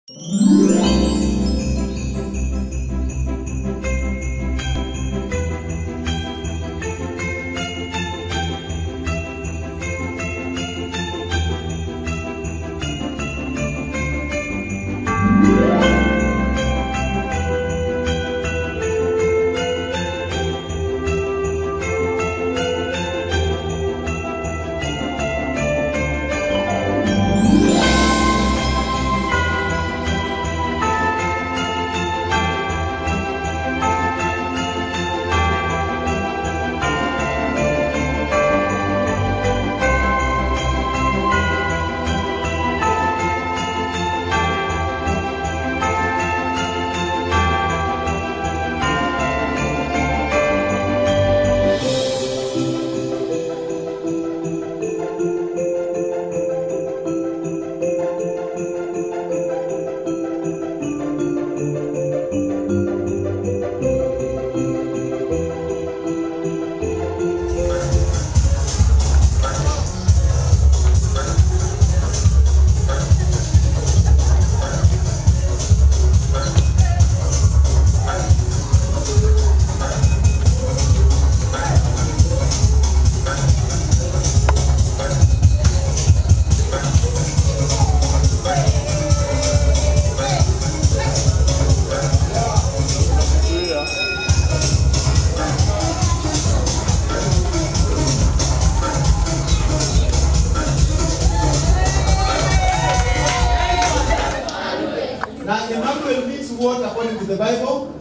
Now Emmanuel means what according to the Bible?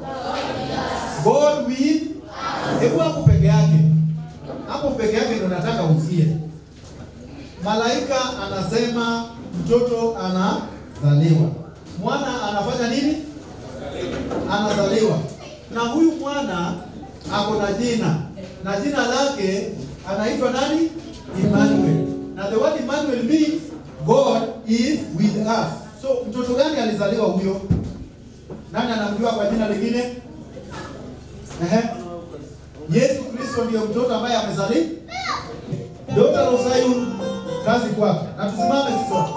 God with hebu hapo peke yake. Hapo peke yake ndo nataka usie. Malaika anasema mtoto anazaliwa. Mwana anafanya nini? Anazaliwa. Na huyu mwana ako na jina. Na jina lake anaitwa nani? Emmanuel. Na the word Emmanuel means God is with us. So mtoto gani alizaliwa huyo? Nani anamjua kwa jina lingine? Ehe. Yesu Kristo ndiyo mtoto ambaye amezaliwa. Daughter of Zion, kazi kwako. Na tusimame sisi sote.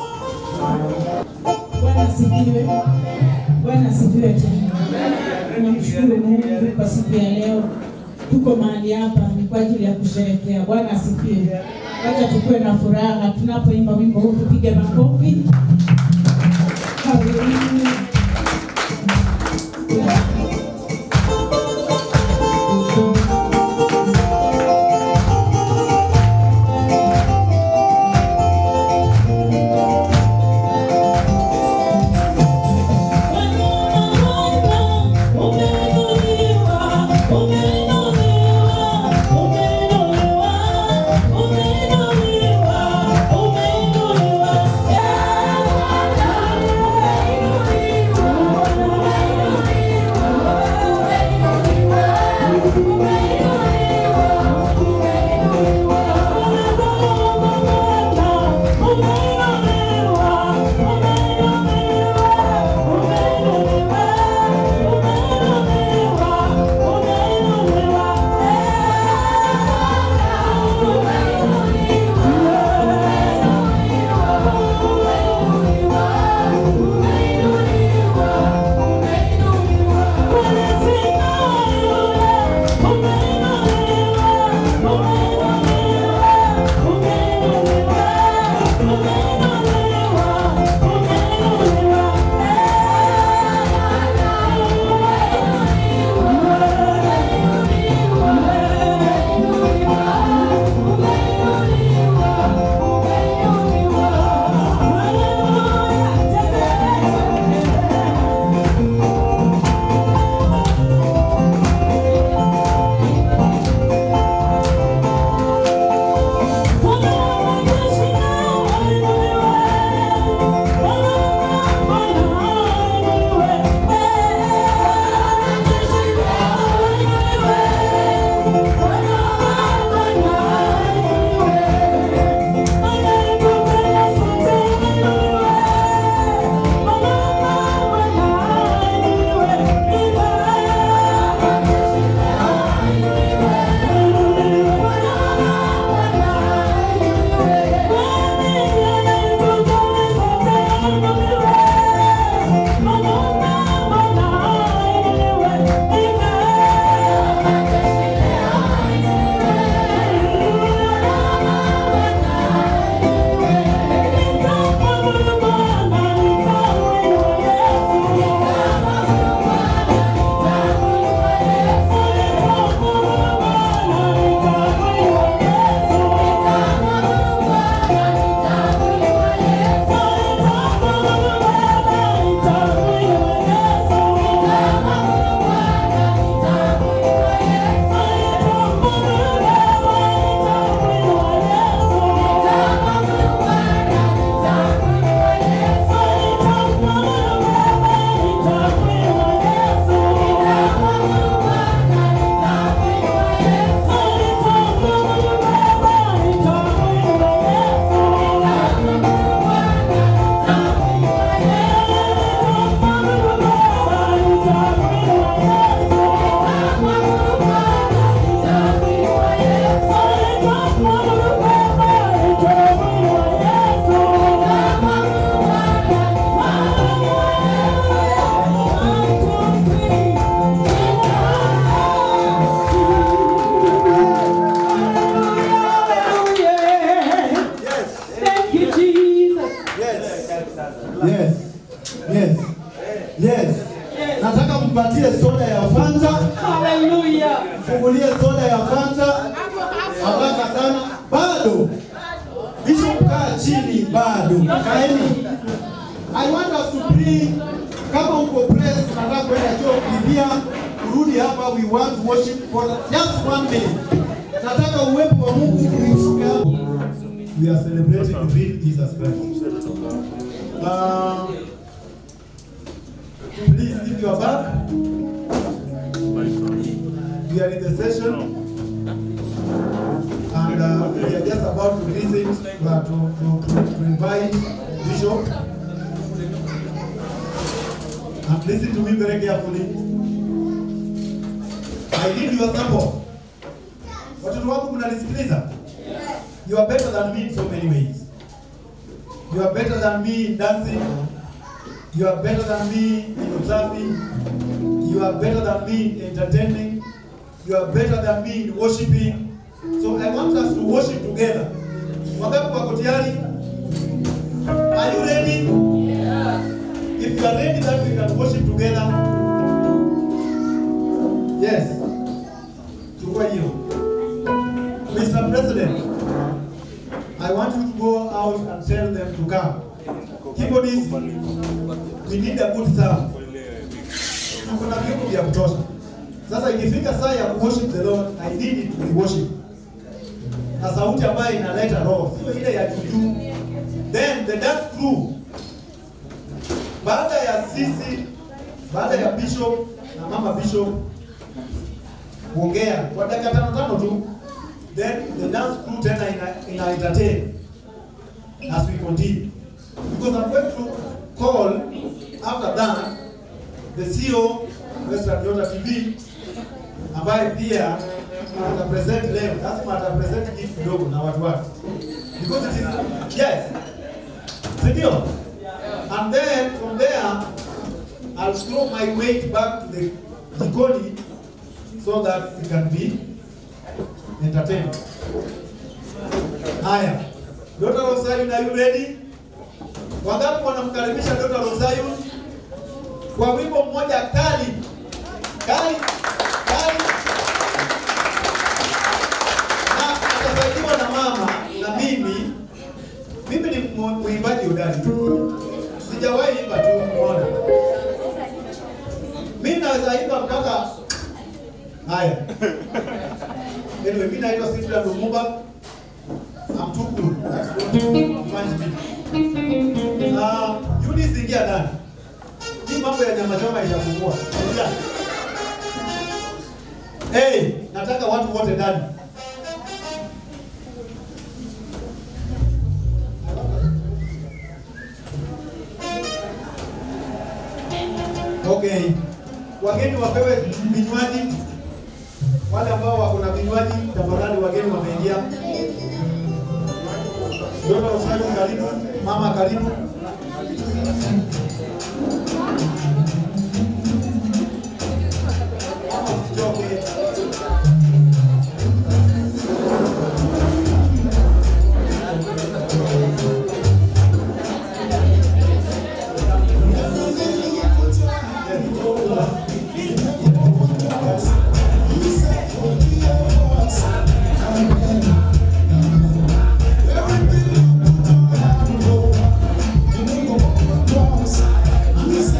Bwana asifiwe. Bwana asifiwe tena. Tunamshukuru Mungu kwa siku ya leo. Tuko mahali hapa ni kwa ajili ya kusherehekea. Bwana asifiwe. Wacha tukue na furaha tunapoimba wimbo huu, tupige makofi. Haleluya. Yeah. Yes. Yes. Nataka mpatie soda ya Fanta. Hallelujah. Fungulie soda ya Fanta. Haraka sana. Bado. Bishop kaa chini bado. Kaeni. I want us to pray. Kama uko press tunataka kwenda choo kukimbia kurudi hapa we want to worship for just one minute. Nataka uwepo wa Mungu ushuke hapo. We are celebrating the real Jesus Christ. Uh, please if you are back we are in the session and uh, we are just about to visit uh, to, to, to, to invite Bishop and listen to me very carefully. I need your support. Watoto wangu mnanisikiliza? You are better than me in so many ways. You are better than me in dancing. You are better than me in observing. You are better than me in entertaining. You are better than me in worshiping. So I want us to worship together. Wangapi wako tayari? Are you ready? If you are ready that we can worship together. Yes. Chukua hiyo. Mr. President, I want you to go out and tell them to come. Keyboardists, we need a good sound. Tuko na vyombo vya kutosha. Sasa ikifika saa ya worship the Lord, I need it to be worship. Na sauti ambayo inaleta roho, sio ile ya juju. Then the dance crew, baada ya sisi, baada ya bishop na mama bishop kuongea kwa dakika tano tano tu, then the dance crew tena ina, ina entertain as we continue. Because I'm going to call after that the CEO Western Nyota TV ambaye pia atapresent leo, lazima atapresent kitu kidogo na watu wake. Because it is yes. Si ndio? And then from there I'll throw my weight back to the jikoni so that we can be entertained. Haya. Dr. Rosario, are you ready? Wangapi wanamkaribisha Dr. Rosario kwa wimbo mmoja kali kali kali, na atasaidiwa na mama na mimi. Mimi ni mu- mwimbaji hodari tu, sijawahi imba tu muona. Mimi naweza imba mpaka haya. Anyway, mimi naitwa Cyprian Lumumba. I'm too cool. That's what defines me. Ah, Eunice ingia ndani. Hii mambo ya nyama choma itafungua. Ingia. Hey, nataka watu wote ndani. Okay. Wageni wapewe vinywaji. Wale ambao wako na vinywaji, tafadhali wageni wameingia. Dona Rosario karibu, mama karibu. Mama mchoke. Everything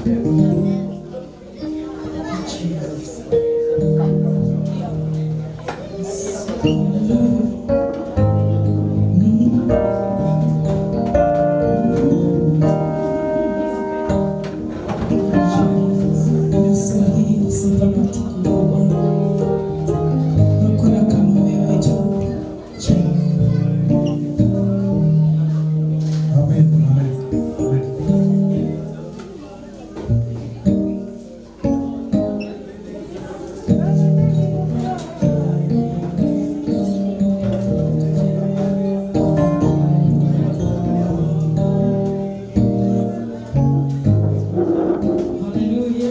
Naswahili sifa na utukufu Bwana. Hakuna kama wewe Jehova. Amen. Amen. Amen. Hallelujah.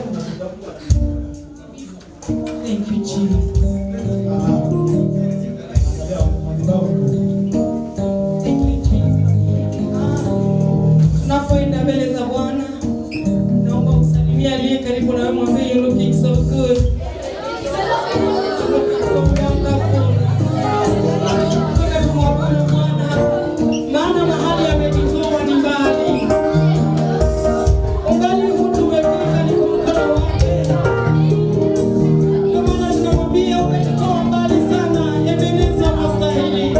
Thank you, Jesus. Ah. Angalia madhabahu. Thank you, Jesus. Tunapoenda mbele za Bwana, naomba usalimia aliye karibu na wewe, mwambie you looking so good. You looking so wonderful. Nataka tumwabudu Bwana, maana mahali ametutoa ni mbali. Umbali huu tumefika ni kwa mkono wake. Ndio maana tunamwambia umetutoa mbali sana, Ebeneza unastahili.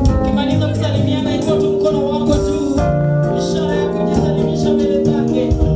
Ukimaliza kusalimiana, inua tu mkono wako juu, ishara ya kujisalimisha mbele zake.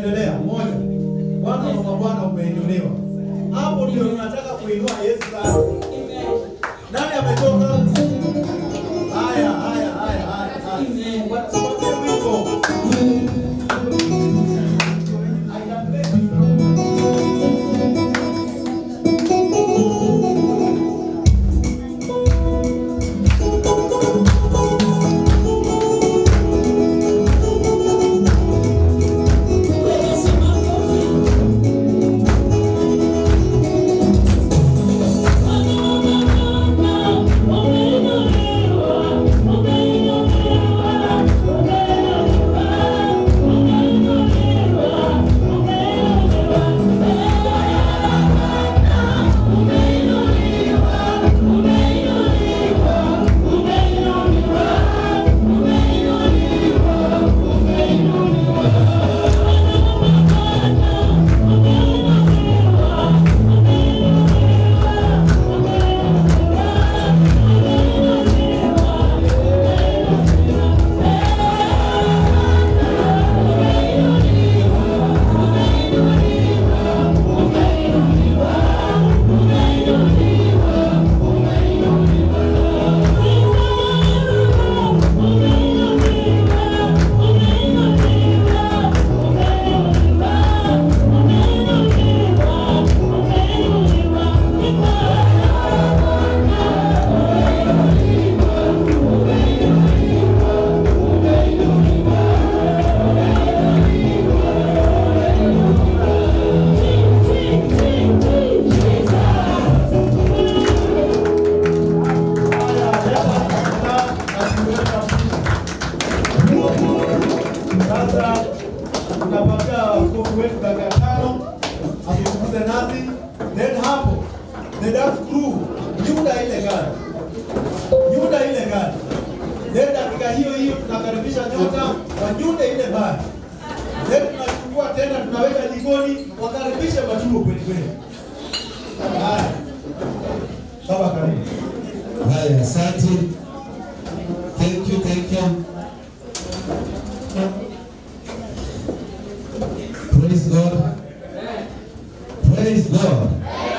Tunaendelea moja. Bwana wa mabwana umeinuliwa. Hapo ndio tunataka kuinua Yesu sasa. Nani ametoka? Haya, haya, haya, haya. haya. Wasipatie wimbo. Sasa tunapatia askofu wetu dakika tano azungumze nasi, then hapo the dance crew nyuda ile gari, nyuda ile gari, then dakika hiyo hiyo tunakaribisha nyota wanyude ile bari, then tunachukua tena tunaweka jikoni, wakaribishe machuo kweli kweli. Haya, baba karibu. Haya, asante. Thank you, thank you. Praise God. Praise God.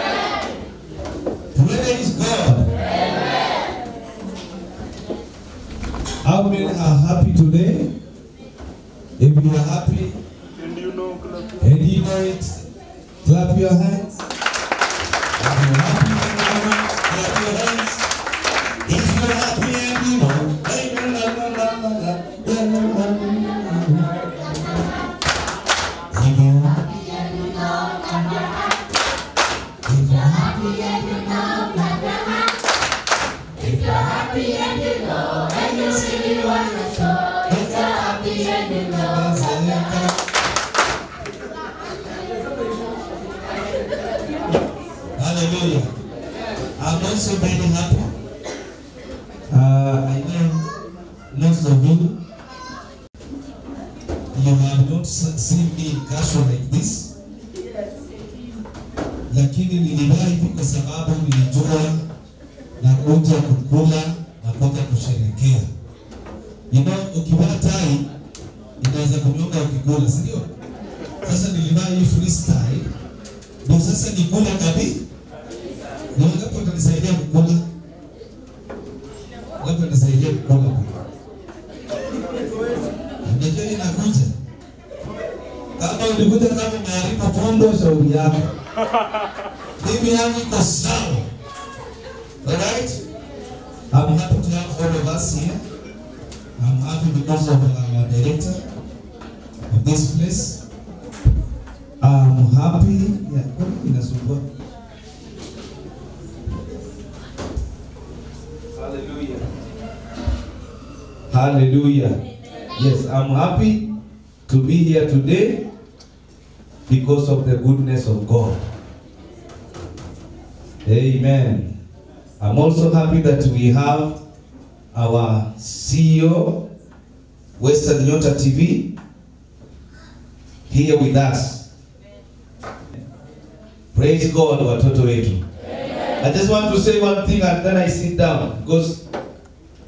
Praise God. How many are happy today? If you are happy And you know, clap. and you know it, clap your hands. If you're happy and you know it, clap your hands. If you're happy and you know, hey, la, la, la, la, la, la, la, la, la, la. If you're happy and you know, clap your hands. If you're happy and you know, clap your hands. If you're happy and you know, and you really want to show, if you're happy and you know, clap your hands. Hallelujah. I'm also very happy. Uh, I know most of you, you have not s- seen me in casual like this. Lakini nilivaa hivi kwa sababu nilijua na kuja kukula na kuja kusherekea. You know, ukivaa tai inaweza kunyonga ukikula, si ndio? Sasa nilivaa hii freestyle ndio sasa nikula kabisa. Ni wangapi watanisaidia kukula? Wangapi watanisaidia kukula? Unajua hii inakuja. Kama ulikuja kama umeharibu pondo, shauri yako. Mimi yangu iko sawa. Alright? I'm happy to have all of us here. I'm happy because of our director of this place. I'm happy. Yeah, kwa nini inasumbua? Hallelujah. Hallelujah. Yes, I'm happy to be here today because of the goodness of God. Amen. I'm also happy that we have our CEO, Western Nyota TV, here with us. Praise God, watoto wetu. I just want to say one thing and then I sit down because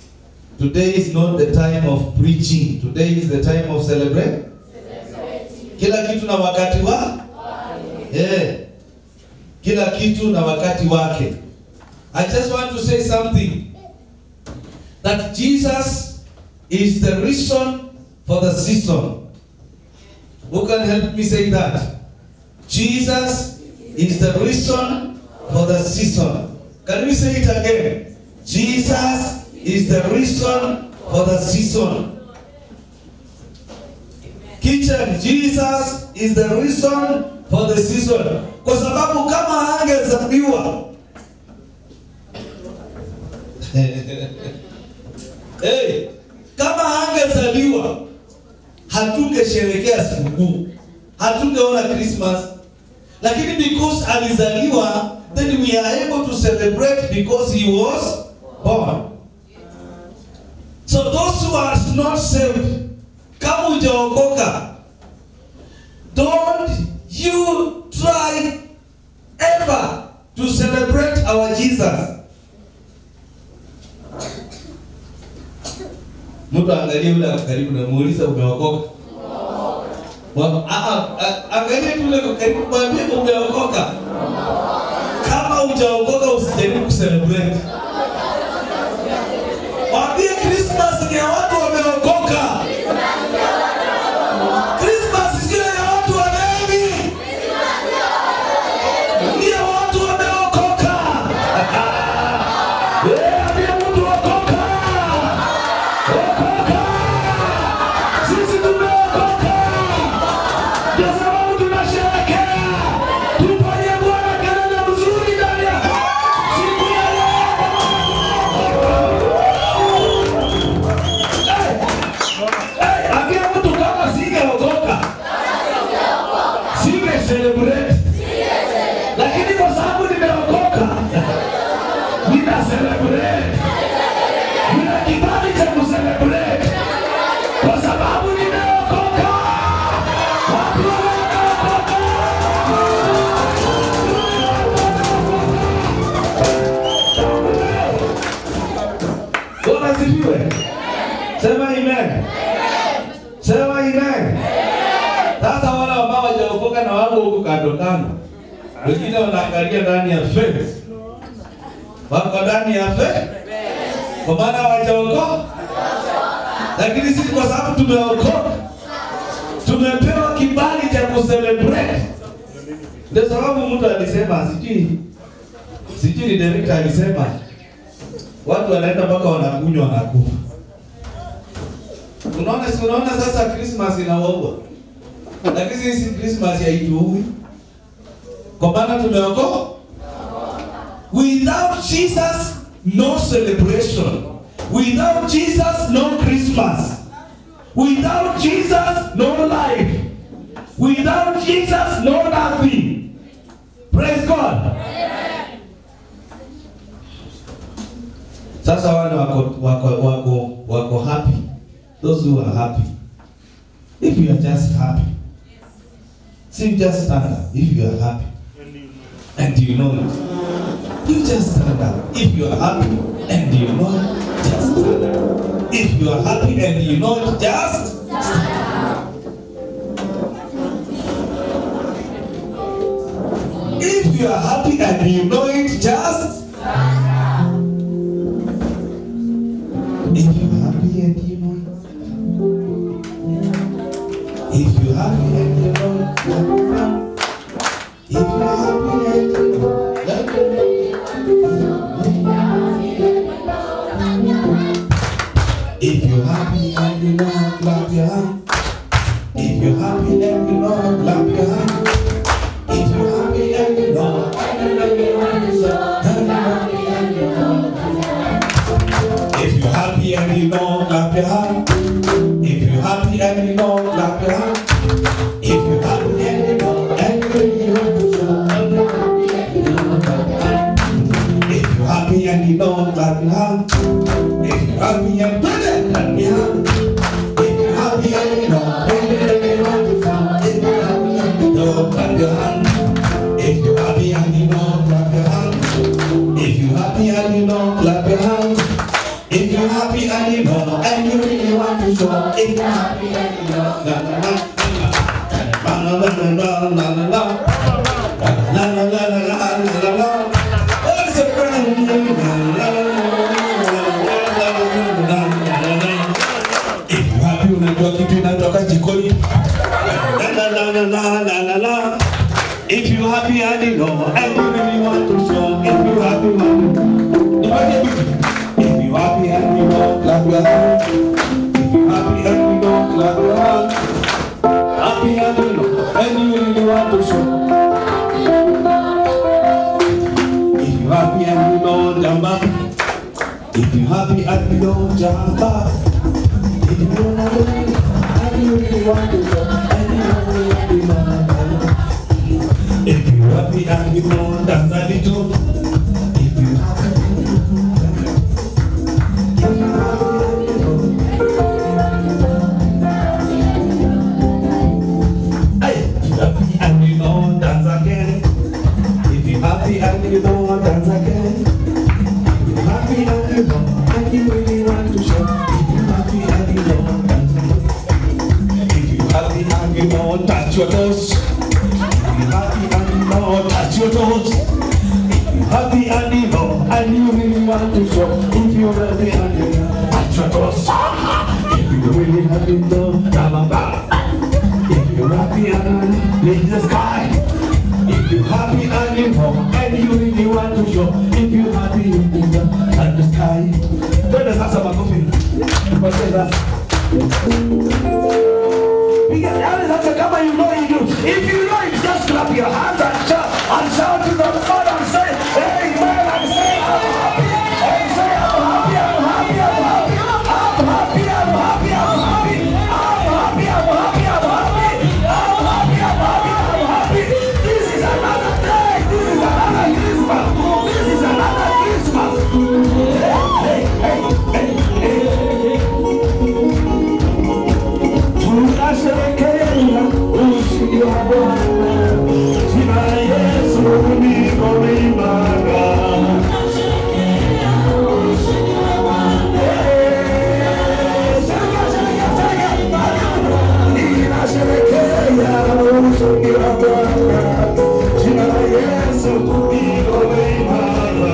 today is not the time of preaching. Today is the time of celebrate. Kila kitu na wakati wa eh, kila kitu na wakati wake. I just want to say something that Jesus is the reason for the season. Who can help me say that? Jesus is the reason for the season. Can we say it again? Jesus is the reason for the season. Kitchen, Jesus is the reason for the season. Kwa sababu kama angezaliwa hey, kama angezaliwa hatungesherekea sikukuu, hatungeona Christmas, lakini because alizaliwa, then we are able to celebrate because he was born. So those who are not saved, kama hujaokoka, don't you try ever to celebrate our Jesus. Mtu angalie yule ako karibu na muuliza umeokoka. Wa- ah, ah, ah, Angalia tu yule ako karibu mwambie umeokoka. Kama hujaokoka usijaribu kucelebrate. Mwambie Christmas ni ya watu wameokoka. Christmas sio ya watu walevi. Ni ya watu wameokoka. Eh, ambia mtu okoka. Okoka. Sisi tumeokoka. Ndio sababu tunasherehekea. Tufanye Bwana kelele mzuri ndani ya siku ya leo. Hey, ambia mtu kama singeokoka singe celebrate, lakini kwa sababu nimeokoka nina celebrate, nina kibali cha kucelebrate kwa sababu nimeokoka. Watu wameokoka. Bwana asifiwe. Sema amen. Sema amen. Sasa wale ambao hawajaokoka na wako huko kando kando, wengine wanaangalia ndani ya fence, wako ndani ya fence kwa maana hawajaokoka, lakini sisi kwa sababu tumeokoka, tumepewa kibali cha kucelebrate. Ndio sababu mtu alisema, sijui sijui ni director alisema, watu wanaenda mpaka wanakunywa wanakufa. Unaona, si unaona sasa Christmas inawaua, lakini sisi Christmas haituui kwa maana tumeokoka. Without Jesus no celebration, without Jesus no Christmas, without Jesus no life, without Jesus no nothing. Praise God. Sasa wale wako wako wako wako happy. Those who are happy. If you are just happy. See just stand up if you are happy. And you know it. You just stand up. If you are happy and you know it, just stand up. If you are happy and you know it, just stand up. If you are happy and you know it, just If you're happy and you know it. If you're happy and you know it. If you're happy and you know it. let me know. If you're happy and you know it, clap your hand. If you're happy and you know it, clap your hand. If you're happy and you know it, la la la la. La la la la la la la la. Oh, it's a brand new la la la la la la la la. If you happy unajua kitu inatoka jikoni. La la la la la la la. If you happy and you know and you really want to show. If you happy man. Nipatie bitu. If you happy and you know clap your hands. If you happy and you know clap your hands. Happy and you know and you really want to show. If you happy and you know jump up. If you happy and you know jump up. If you don't know and you really want to show. And you know really want to know. If you happy and you know dance a little. If you happy and you know. If you happy and you know. Hey, if you happy and you know dance again. If you happy and you know dance again. If you happy and you know and you really want to show. If you happy and you know dance again. If you happy and you know touch your toes. If you happy and you know touch your toes. If you happy and you know and you really want to show. If you happy and you know touch your toes. If you really happy, know, blah, if you're happy and live the sky, if you're happy and you know, and you really want to show, if you're happy you in the, and the sky. Twende sasa makofi. Tupate sasa. Piga yaani sasa kama you know you do. If you know it, just clap your hands and shout and shout to the Lord and say, Amen and say, I'm happy. And say, I'm happy, I'm happy, I'm happy. I'm happy, I'm happy, I'm happy. I'm happy, I'm happy, I'm happy. I'm happy, I'm happy, I'm happy. This is another day. This is another Christmas. This is another Christmas. Hey, hey, hey, hey, hey. Tunasherehekea ushindi wa Bwana. Jina la Yesu liko imara. Eh, sherehekea, sherehekea, sherehekea. Ninasherehekea ushindi wa Bwana. Jina la Yesu liko imara.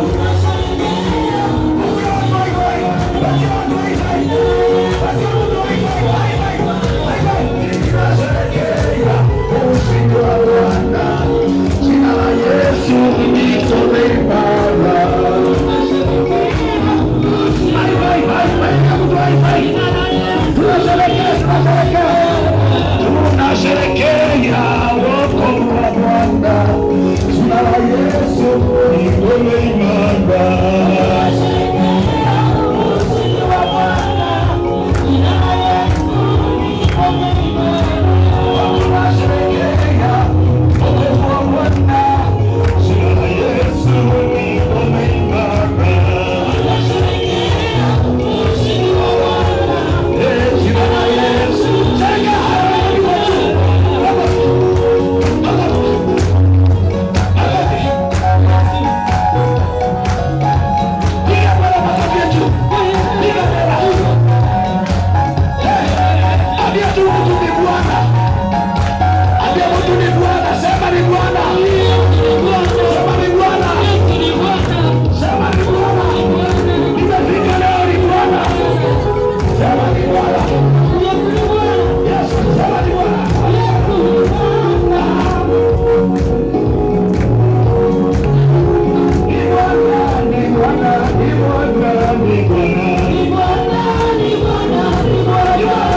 Tunasherehekea wokovu wa Bwana. Jina la Yesu liko imara.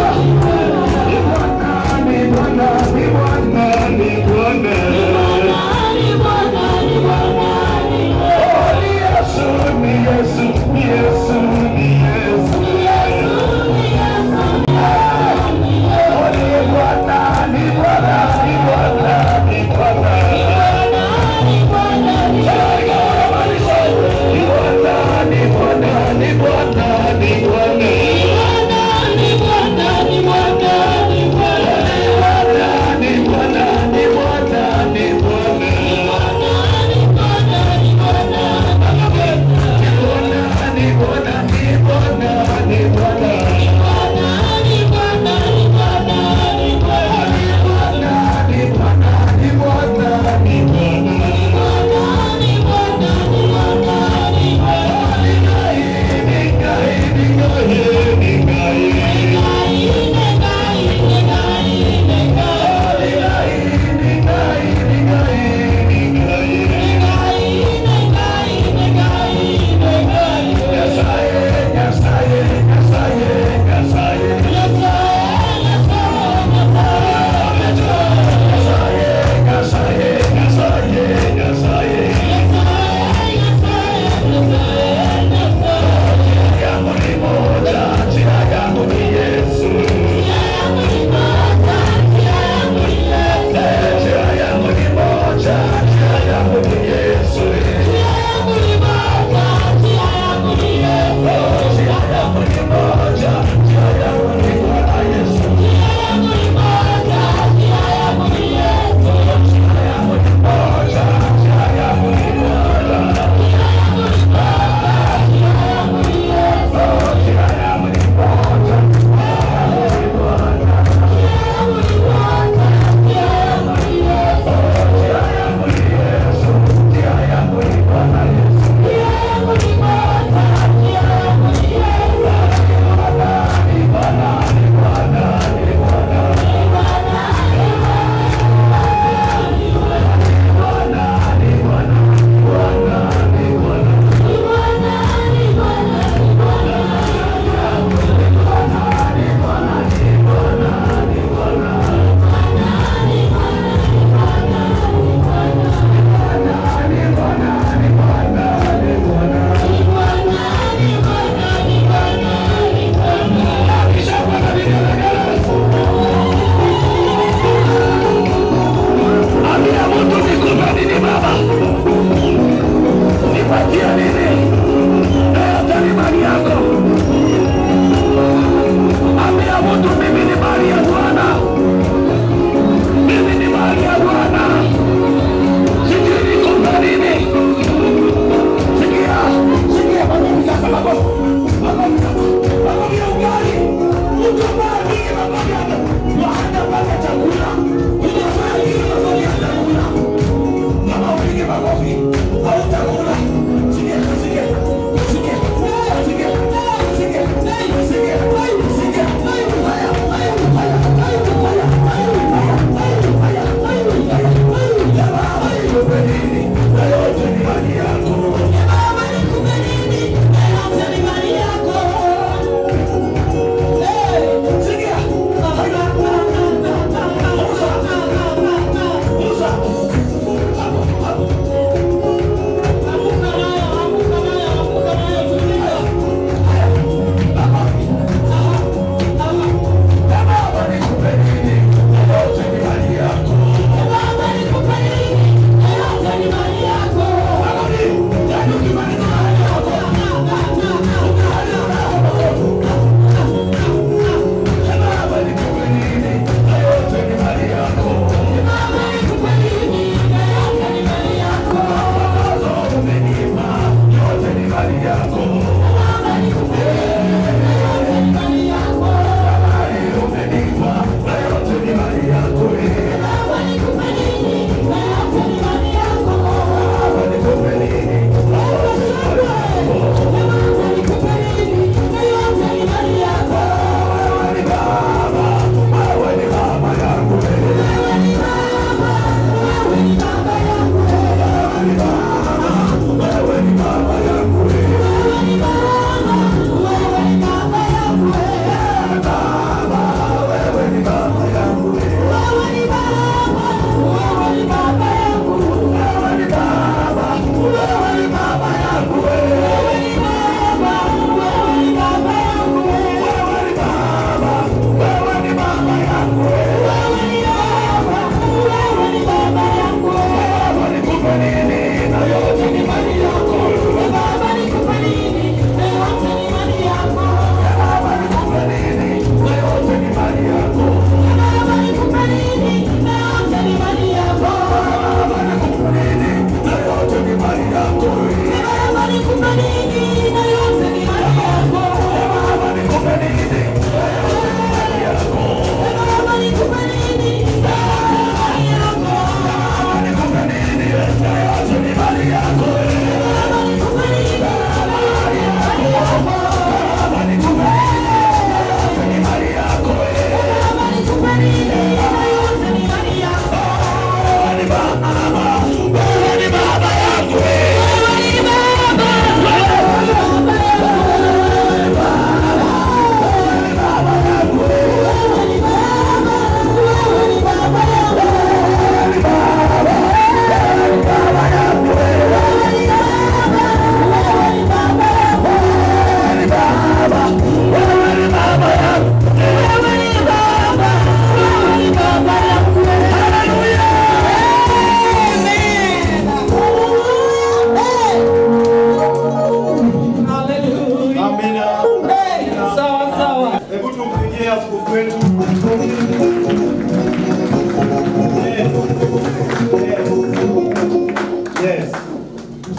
Bwana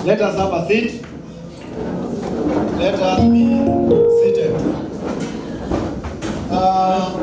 Let us have a seat. Let us be seated. Uh,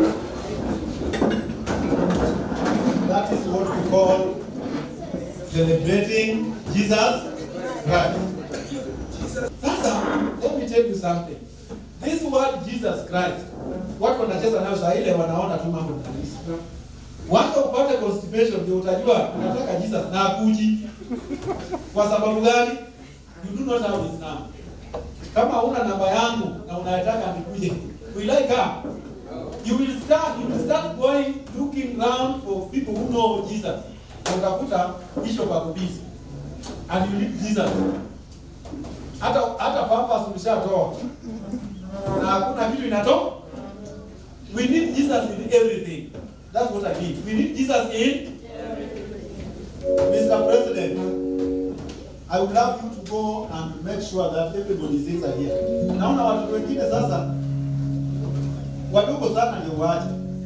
that is what we call celebrating Jesus Christ. Sasa, let me tell you something. This word Jesus Christ, watu wanacheza nayo saa ile wanaona tu mambo ni kanisa. Watu upate constipation ndio utajua unataka Jesus na akuji. Kwa sababu gani? You do not have his number. Kama una namba yangu na unataka nikuje, will I come? You will start, you will start going looking round for people who know Jesus. Na utakuta bishop ako busy. And you need Jesus. Hata hata pampers umeshatoa. Na hakuna kitu inatoka. We need Jesus in everything. That's what I mean. We need Jesus in Mr. President. I would love you to go and make sure that everybody sits here. Naona watu wengine sasa wadogo sana ndio waache,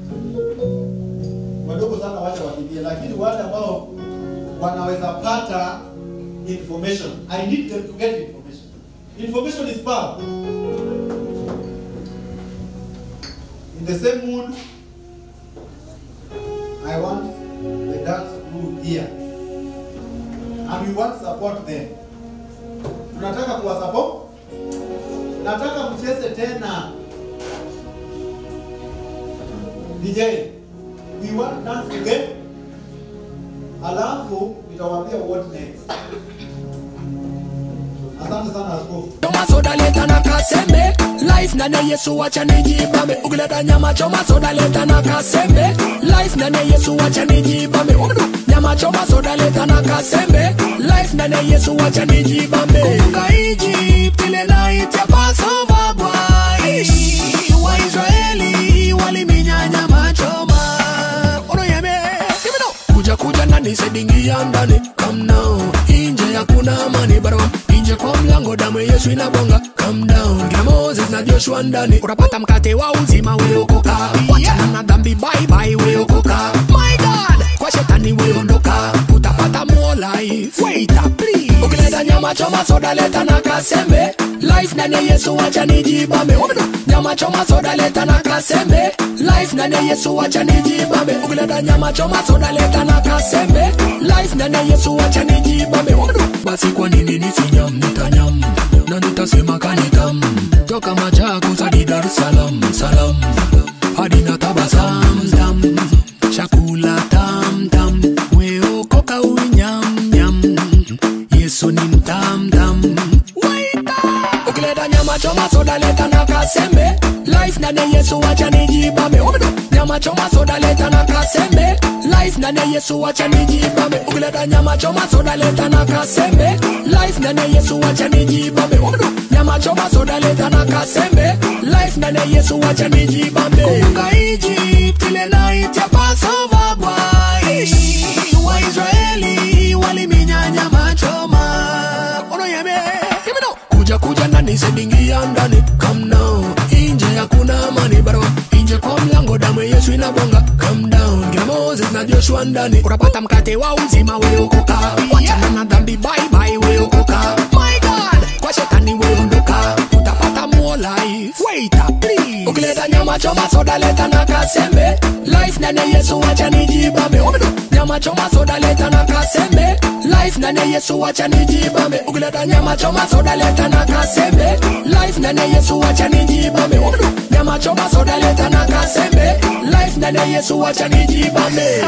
wadogo sana wache wakimbie, lakini wale ambao wanaweza pata information, I need them to get information. Information is power. In the same mood, I want the dance crew here and we want to support them. Tunataka kuwa support. Nataka mcheze tena. DJ, we want dance again. Alafu nitawaambia what next. Asante sana askofu. Choma soda leta na kasembe Life na ne Yesu wacha nijibambe Ukileta nyama choma soda leta na kasembe Life na ne Yesu wacha nijibambe Ukidu nyama choma soda leta na kasembe Life na ne Yesu wacha nijibambe Kumbuka Egypt ile night ya Passover boy Waisraeli waliminya nyama choma Ono yeme Give me now Kuja kuja ndani sedingia ndani Come now Inje hakuna amani barabara nje kwa mlango damu ya Yesu inabonga calm down kina Moses na Joshua ndani utapata mkate wa uzima weokoka wachana na dhambi bye bye weokoka my god kwa shetani weondoka utapata more life wait up please ukileta nyama choma soda leta na kasembe life ndani ya Yesu wacha nijibambe Umedo, nyama choma soda leta na kasembe life ndani ya Yesu wacha nijibambe ukileta nyama choma soda leta na kasembe life ndani ya Yesu wacha nijibambe Umedo, basi kwa nini nisinyam nitanyam na nitasema kanitam toka Machakos hadi Dar es Salaam salam hadi na tabasam dam chakula tam tam weokoka unyam nyam Yesu ni mtam tam waita ukileta nyama choma soda leta na kasembe life na ne Yesu wacha nijibambe Umedo, nyama choma soda leta na kasembe life na ne Yesu wacha nijibambe ukileta nyama choma soda leta na kasembe life na ne Yesu wacha nijibambe Umedo, nyama choma soda leta na kasembe life na ne Yesu wacha nijibambe kumbuka Egypt ile night ya Passover boy Waisraeli waliminya nyama choma ono yeme Give me now. kuja kuja ndani sedingia ndani come now inje hakuna amani baro inje kwa mlango damu ya Yesu inabonga calm down kina Moses na Joshua ndani utapata mkate wa uzima weokoka wachana na dhambi bye bye weokoka my god kwa shetani weondoka utapata more life wait up please ukileta nyama choma soda leta na kasembe life na ne Yesu wacha nijibambe Umedo, nyama choma soda leta na kasembe life na ne Yesu wacha nijibambe ukileta nyama choma soda leta na kasembe life na ne Yesu wacha nijibambe Umedo, nyama choma soda leta na kasembe life na ne Yesu wacha nijibambe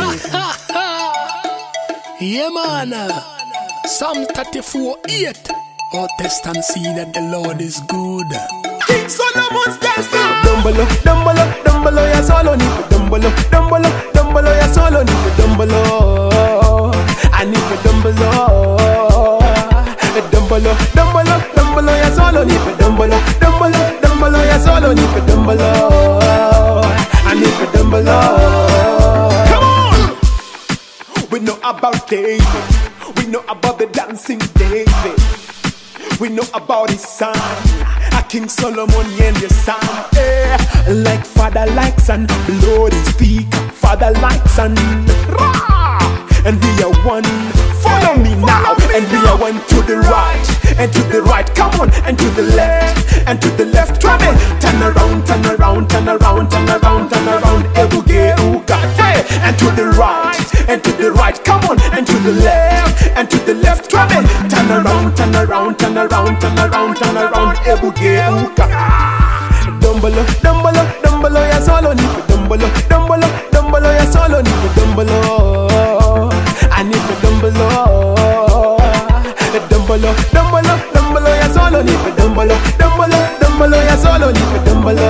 yeah man Psalm 34 8 Oh test and see that the Lord is good King Solomon's testa Dumbolo, dumbolo, dumbolo ya solo ni Dumbolo, dumbolo, dumbolo ya solo ni Dumbolo I need the dumbolo Dumbolo, dumbolo, dumbolo ya solo ni Dumbolo, dumbolo, dumbolo ya solo ni Dumbolo I need the dumbolo Come on! We know about David We know about the dancing David we know about his son, a King Solomon and your son. Eh, like father, like son, blood is speak. Father, like son, Rah! and we are one. Follow me now. and we are one to the right, and to the right, come on, and to the left, and to the left, try me. Turn around, turn around, turn around, turn around, turn around, ebuge uka. Hey, and to the right, and to the right, come on, and to the left, and to the left, try me. Turn around, turn around, turn around, turn around, turn around, ebuge uka. Dumbolo, dumbolo, dumbolo, ya solo nipe dumbolo, dumbolo, dumbolo, ya solo nipe dumbolo. I need the dumbolo. Dumbolo, dumbolo, dumbolo, ya solo nipe dumbolo, dumbolo, dumbolo, ya solo nipe dumbolo.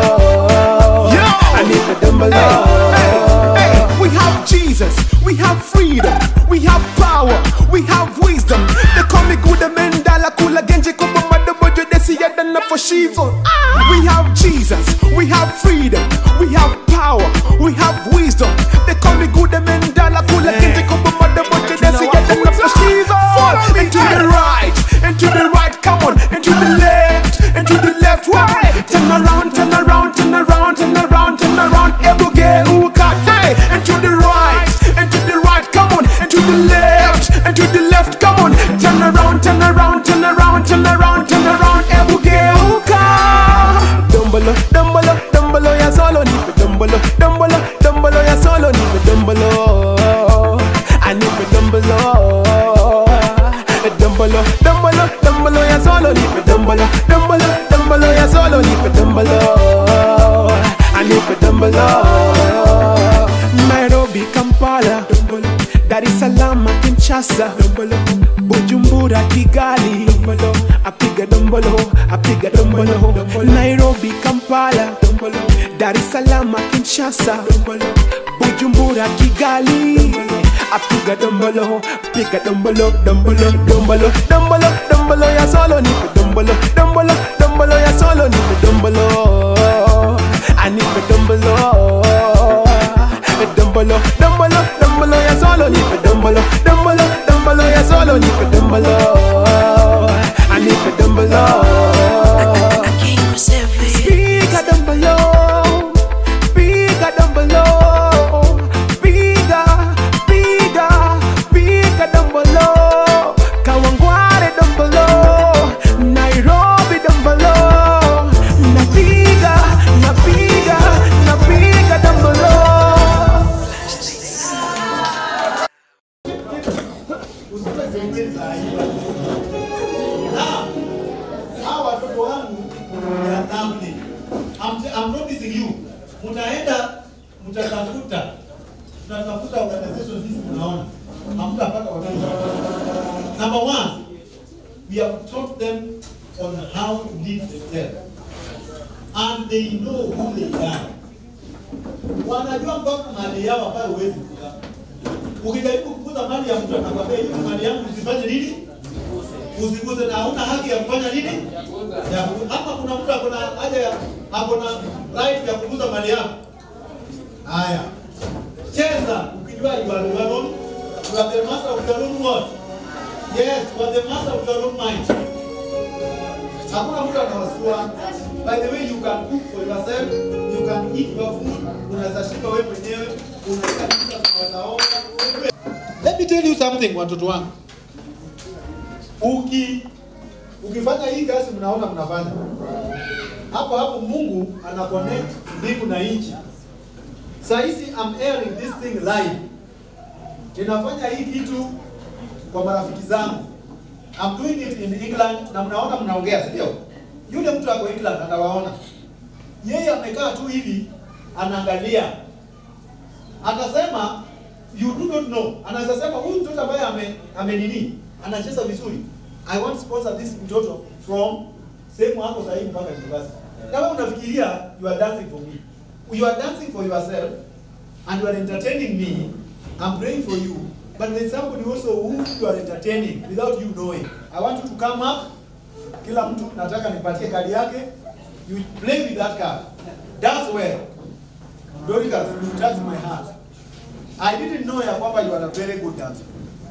I need the dumbolo. We have Jesus, we have freedom, we have power, we have wisdom. They call me good mendala kula genji kubo madobojo desi yadana for shizo. We have Jesus, we have freedom, we have power, we have wisdom. They call me good mendala kula genji kubo madobojo desi yadana for shizo. And to the right, and to the right, come on, and to the left, and to the left, why? Turn around, turn around, turn around, turn around, turn around, ebuge ukate. And to the right, and to the right, come on, and to the left, and to the left, come on. Turn around, turn around, turn around, turn around, turn around, ebuge uka. Dumbolo, dumbolo, dumbolo, ya solo nipe dumbolo, dumbolo, dumbolo, ya solo nipe dumbolo. I need the dumbolo. Dumbolo, dumbolo, dumbolo, ya solo nipe dumbolo, dumbolo, dumbolo, ya solo nipe dumbolo. I need the dumbolo. Nairobi, Kampala, Dar es Salaam, Kinshasa, Bujumbura, Kigali, apiga dombolo, apiga dombolo, Nairobi, Kampala, Dar es Salaam, Kinshasa, Bujumbura, Kigali, apiga dombolo, apiga dombolo, dombolo, dombolo, dombolo, dombolo, ya solo nipe dombolo, dombolo, dombolo, ya solo nipe dombolo. I need the dumbolo. Dumbolo, dumbolo, dumbolo, ya solo nipe dumbolo, dumbolo, dumbolo, ya solo nipe dumbolo. I need the dumbolo. Bigger dumbolo, bigger dumbolo, bigger, bigger, bigger dumbolo. Kawangware dumbolo, Nairobi dumbolo, na bigger, na bigger, na bigger dumbolo. Now, hawa watoto wangu ya dhambi. I'm, I'm noticing you. Mtaenda mtatafuta mtatafuta organization hizi mnaona. Hamtapata watoto. Number one, we have taught them on how to live themselves. And they know who they are. Wanajua mpaka mali yao ambayo huwezi kuguza. Ukijaribu kuguza mali ya mtu atakwambia hiyo mali yangu usifanye nini? Usiguze na hauna haki ya kufanya nini? Ya ku- Ama kuna mtu akona haja ya akona right ya kuguza mali yako. Haya. Cheza ukijua you are your own. You are the master of your own what? Yes, you are the master of your own mind. Hakuna mtu anawasua. By the way, you can cook for yourself, you can eat your food, unaweza shika wewe mwenyewe, unaweza kula, unaweza oga. Let me tell you something watoto wangu. Uki ukifanya hii kazi mnaona mnafanya. Hapo hapo Mungu ana connect mbingu na nchi. Saa hizi I'm airing this thing live. Ninafanya hii kitu kwa marafiki zangu. I'm doing it in England na mnaona mnaongea, si ndio? Yule mtu ako England anawaona. Yeye amekaa tu hivi anaangalia. Atasema you do not know. Anaweza sema huyu mtoto ambaye ame, ame nini? Anacheza vizuri. I want to sponsor this mtoto from sehemu hapo sasa hivi mpaka university. Kama unafikiria you are dancing for me. You are dancing for yourself and you are entertaining me. I'm praying for you. But there's somebody also who you are entertaining without you knowing. I want you to come up. Kila mtu nataka nipatie kadi yake. You play with that card. Dance well. Dorcas, you touch my heart. I didn't know ya kwamba you are a very good dancer.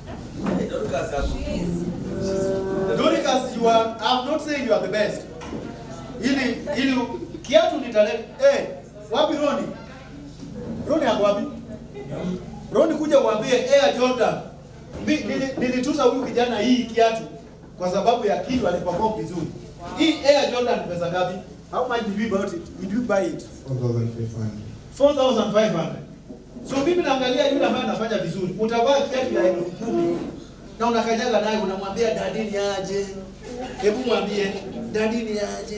Dorcas, you are, I'm not saying you are the best. Ili, ili, kiatu ni talent. Eh, wapi Roni? Roni ako wapi? Roni kuja uambie Air Jordan Mi- nili- nilituza huyu kijana hii kiatu kwa sababu ya kitu aliperform vizuri. Hii Air Jordan pesa ngapi? How much did we buy it? Did you buy it? 4500. So mimi naangalia yule ambaye anafanya vizuri. Utavaa kiatu ya elfu kumi na unakanyaga naye unamwambia dadini aje. Hebu mwambie dadini aje.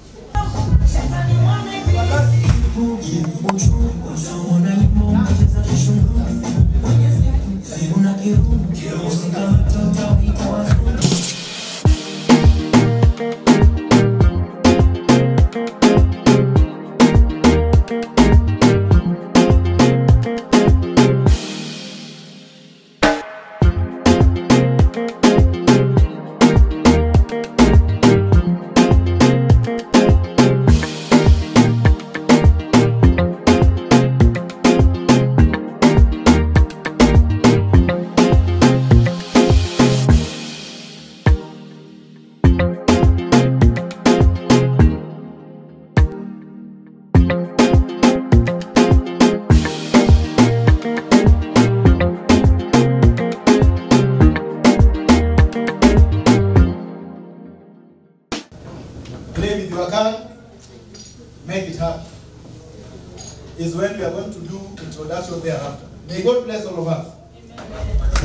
Play with your card. Make it happen. Is when we are going to do introduction thereafter. May God bless all of us.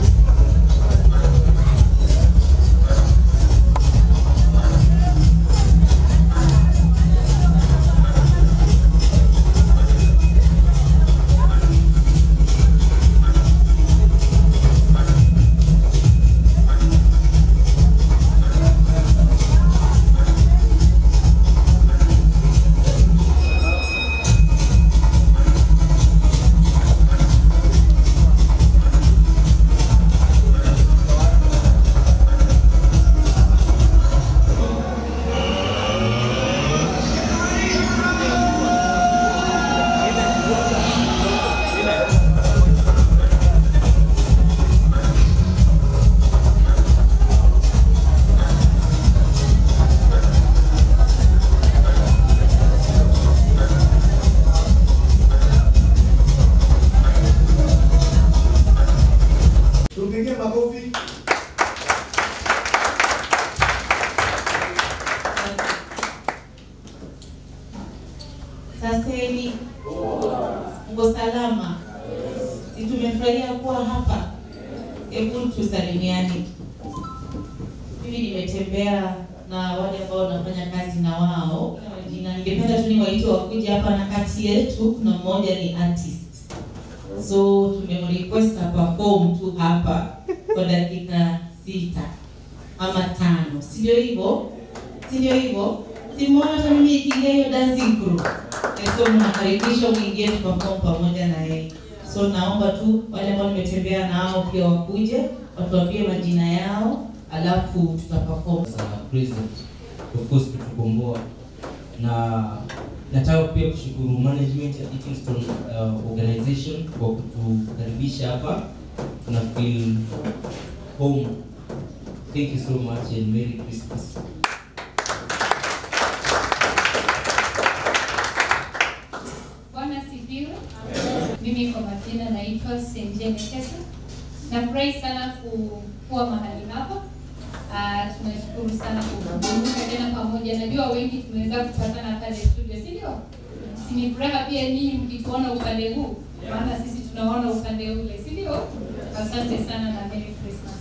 Tumpigie makofi. Saseni, uko salama? Si tumefurahia kuwa hapa? Hebu tusalimiane. Mimi nimetembea na wale ambao nafanya kazi na wao na ningependa tu niwaite wakuje hapa, na kati yetu kuna mmoja ni artist, so tumemrequest perform tu hapa kwa dakika sita ama tano, si ndio hivyo? Si ndio hivyo? Simuona hata mimi ikiingia hiyo dancing crew. Eh, So mnakaribishwa mwingie tuperform pamoja na yeye. So naomba tu wale ambao nimetembea nao pia wakuje watuambie majina yao, alafu tutaperform. za president of course kutukomboa na nataka pia kushukuru management ya Eatingstone uh, organization kwa kutukaribisha hapa tuna feel home thank you so much and merry christmas Bwana sifiwe. Mimi kwa majina naitwa Senje Nekesa. Nafurahi sana ku- kuwa mahali hapa. Ah, tunashukuru sana kukumbuka tena pamoja. Najua wengi tumeweza kupatana pale studio, si ndio? Si ni furaha pia nyinyi mkituona upande huu, maana sisi tunaona upande ule, si ndio? Asante sana na Merry Christmas.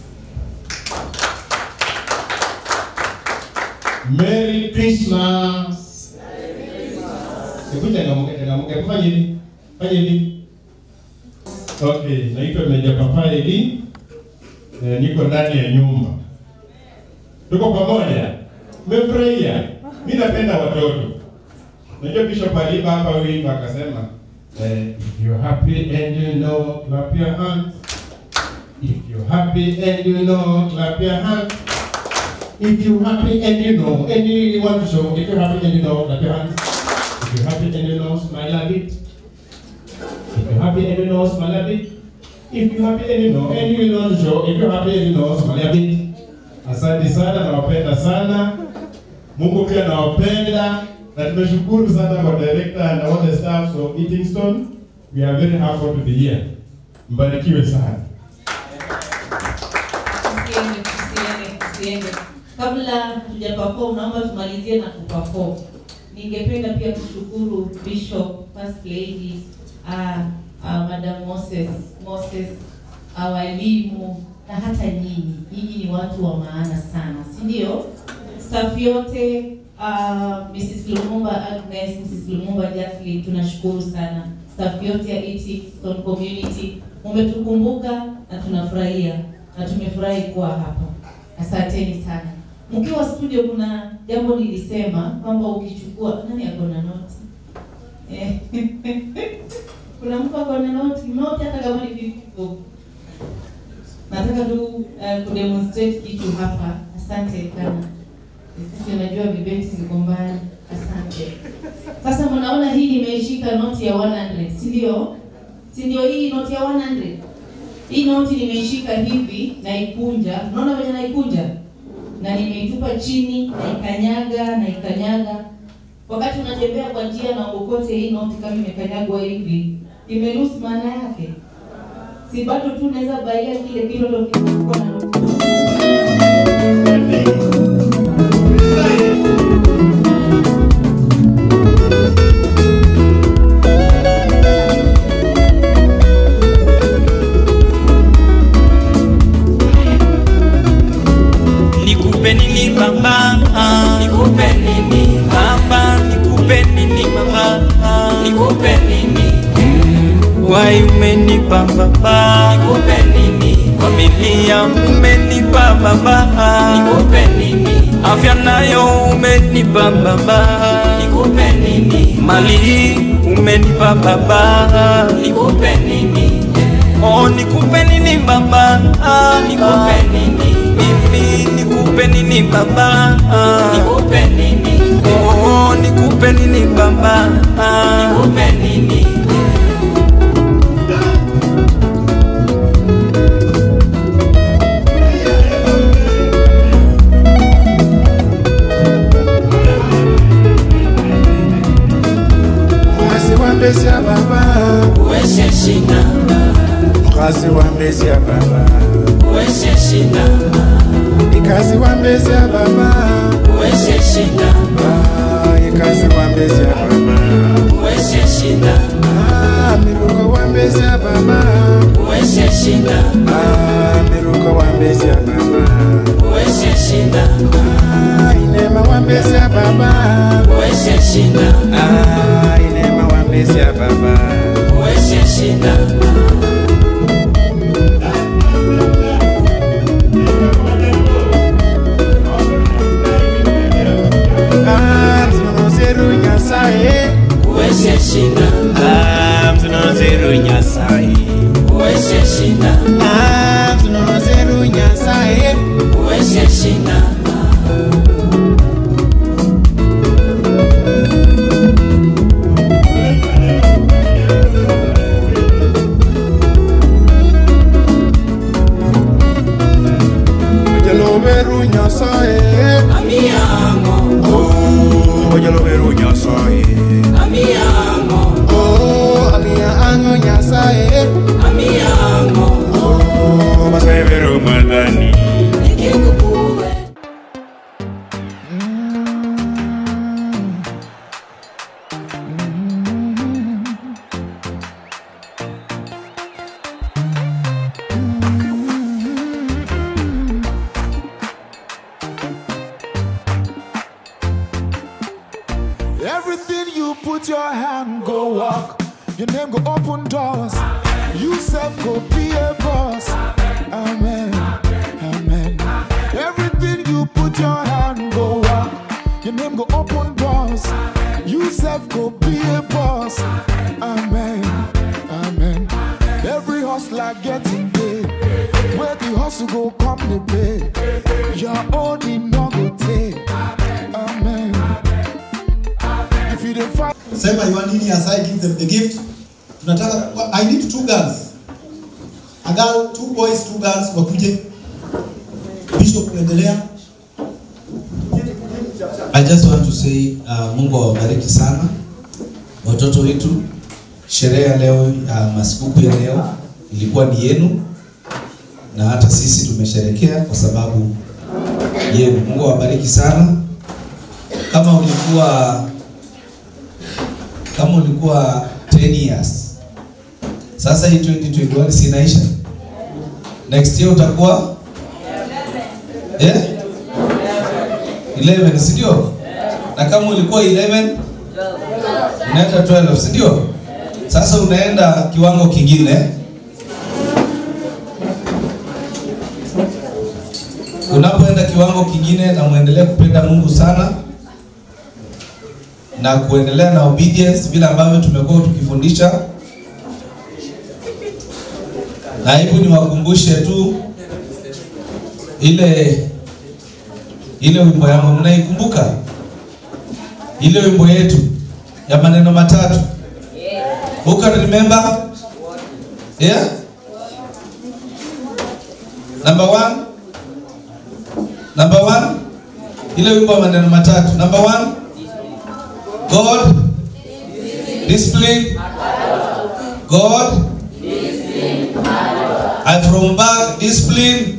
Merry Christmas. Hebu changamuke changamuke fanya hivi. Fanya hivi. Okay, naitwa Meja Papa Eli. Eh, niko ndani ya nyumba. Tuko pamoja. Mmefurahia? Mimi napenda watoto. Najua Bishop aliimba hapa wimbo akasema eh, if you're happy and you know clap your hands. If you're happy and you know clap your hands. If you happy and you know, and you want to show, if you're happy and you know, clap your hands. If you're happy and you know, smile a bit. If you're happy and you know, smile a bit. If you're happy and you know, and you want to show, if you're happy and you know, smile a bit. Asante sana, nawapenda sana. Mungu pia nawapenda na tumeshukuru sana kwa director and all the staff of Eatingstone. We are very happy to be here. Mbarikiwe sana. tusiende. Kabla tujaperform, naomba tumalizie na kuperform. Ningependa pia kushukuru Bishop, First Lady, uh, uh, Madam Moses, Moses, uh, walimu na hata nyinyi. Nyinyi ni watu wa maana sana, si ndio? Staff yote uh, Mrs. Lumumba Agnes, Mrs. Lumumba Jacqueline, tunashukuru sana. Staff yote ya ET Stone Community, umetukumbuka na tunafurahia na tumefurahi kuwa hapa. Asanteni sana. Mkiwa studio, kuna jambo nilisema kwamba ukichukua nani ako na noti Eh, kuna mtu ako na noti noti, hata kama ni 50 bob. Nataka tu uh, kudemonstrate kitu hapa. Asante sana. Sisi unajua vibeti ziko mbali. Asante. Sasa mnaona hii nimeishika noti ya 100, si ndio? Si ndio hii noti ya 100? Hii noti nimeishika hivi naikunja. Unaona venye naikunja? Na nimeitupa chini, naikanyaga, naikanyaga. Wakati unatembea kwa njia na uokote hii noti kama imekanyagwa hivi, imelusi maana yake. Si bado tu naweza baia kile kilo ndio kinakuwa na noti. Nikupe nini baba? Nikupe nini baba? Nikupe nini baba? Nikupe nini? Wai umenipa baba? Nikupe nini? Familia umenipa baba? Nikupe nini? Afya nayo umenipa baba? Nikupe nini? Mali umenipa baba? Nikupe nini? Oh, nikupe nini baba? Nikupe nini? Mimi nikupe nini baba? Nikupe nini? Oh, nikupe nini baba? Nikupe nini? Mkazi wa mbezi ya baba Uweze shina, Mkazi wa mbezi ya baba uweze shina, Ikazi wa mbezi ya baba uweze shina, Ah, Ikazi wa mbezi ya baba uweze shina, Ah, Miruko wa mbezi ya baba uweze shina, Ah, Miruko wa mbezi ya baba uweze shina, Ah, Inema wa mbezi ya baba uweze shina, Ah, Inema wa mbezi ya baba uweze shina. Ah, Mtunozeru Nyasaye Uweze shina, Ah, Mtunozeru Nyasaye uweze shina, Ah, Mtunozeru Nyasaye uweze shina. Ojaloberu Nyasaye Amiamo, Oh, Ojaloberu Nyasaye amiamo, Oh, Amia Ango Nyasaye amiamo, Oh, Maseberu Madani nikikukue. Everything you put your hand go walk. Your name go open doors. You self go be a boss. Amen. Amen. Everything you put your hand go walk. Your name go open doors. You self go be a boss. Amen. Amen. Every hustler getting paid. Where the hustle go come the pay. Your own in no go take. Amen. If you don't fight. sema you want nini aside give them the gift tunataka i need two girls a girl two boys two girls wakuje bishop kuendelea I just want to say uh, Mungu awabariki sana watoto wetu. Sherehe ya leo ya uh, masikukuu ya leo ilikuwa ni yenu, na hata sisi tumesherekea kwa sababu yenu. Mungu awabariki sana. Kama ulikuwa kama ulikuwa 10 years, sasa hii 2021 si inaisha, next year utakuwa eh 11 si ndio? Na kama ulikuwa 11 unaenda 12 si ndio? Sasa unaenda kiwango kingine. Unapoenda kiwango kingine na muendelee kupenda Mungu sana na kuendelea na obedience vile ambavyo tumekuwa tukifundisha, na hebu niwakumbushe tu ile ile wimbo yangu, mnaikumbuka ile wimbo yetu ya maneno matatu Who can remember? Yeah? Number one? Number one? Ile wimbo wa maneno matatu. Number one? God discipline. God I from back discipline.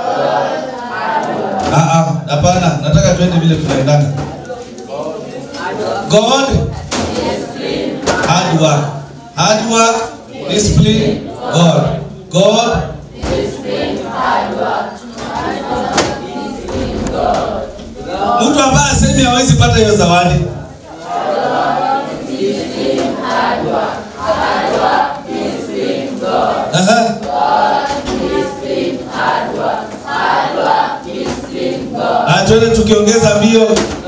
Ah ah, hapana, nataka twende vile tunaendanga. God hard work. Hard work, discipline, God. God, mtu ambaye asemi hawezi pata hiyo zawadi. Aha. Ah, twende tukiongeza mbio.